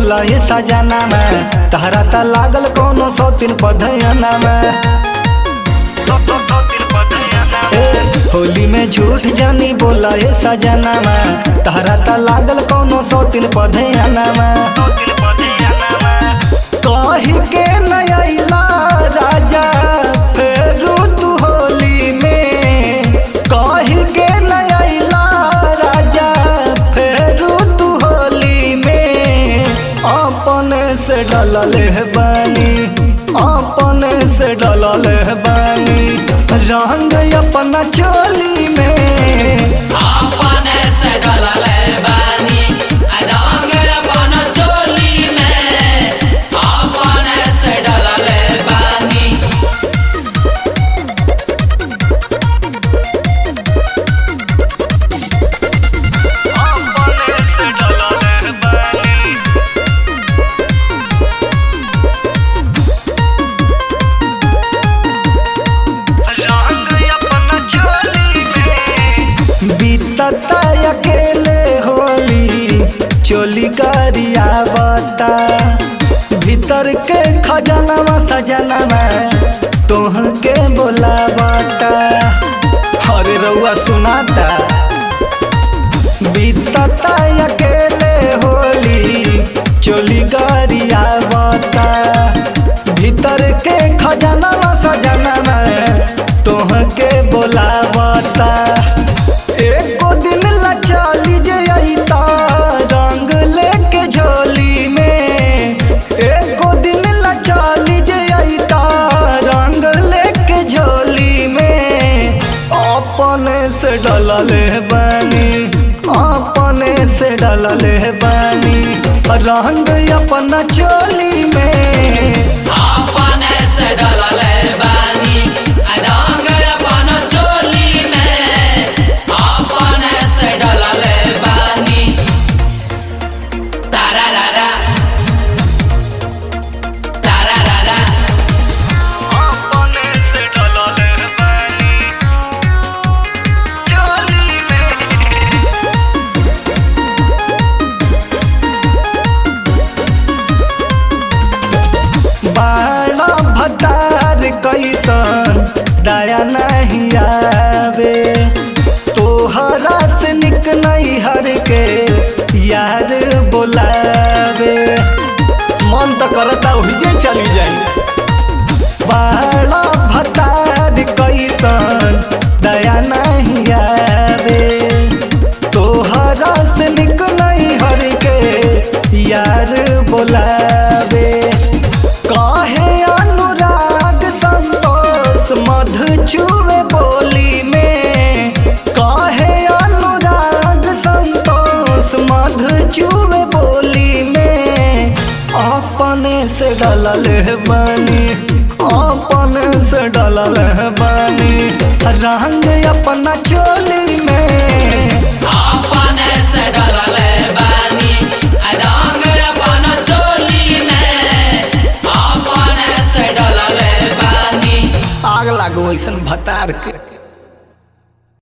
बोला ये सजाना में तहरा ता लागल कोनो सौ तीन पधयना में ए, होली में झूठ जानी बोला ये सजाना में तहरा ता लागल कोनो सौ तीन पधयना में कही के नया राजा फेरू तू होली में कही के नया राजा फेरू तू होली में अपने से डलल है बानी अपने से डलल है बानी रंग अपना चोली में अपने से डलले बानी रंग अपन चोली में अपने से डलले बानी अपने से डलल है बानी रंग अपना चोली में बीतता अकेले होली चोली गरिया बता भीतर के खजाना सजनवा तोह के बोलावता अरे रउआ सुनाता बीतता अकेले होली चोली गरिया बता भीतर के खजाना सजनवा तोह के बोलावता एको दिन ला चली जइता रंग लेके झोली में एको दिन ला चली जइता रंग लेके झोली में अपने से डलले बानी अपने से डलले बानी रंग अपना चोली में अपने से डलले बानी रंग अपन चोली में अपने से डलले बानी तारारारा तारारारा अपने से डलले बानी चोली में बाड़ा भतार कैसन दया नहीं आवे तोहरा से निक नहीं हर के यार बोलावे मन तो करता जे चली जाए बाड़ा भतार कैसन दया नहीं आवे तोहरा से निक नहीं हर के यार बोलावे काहे अनुराग संतोष मधु चुवे बोली में काहे अनुराग संतोष मधु चुवे बोली में अपने से डलल है बानी अपने से डलल है बानी रंग अपना चोली में अपने से डलले बानी रंग अपन चोली में अपने से डलले बानी आग लागो ऐसन भतार के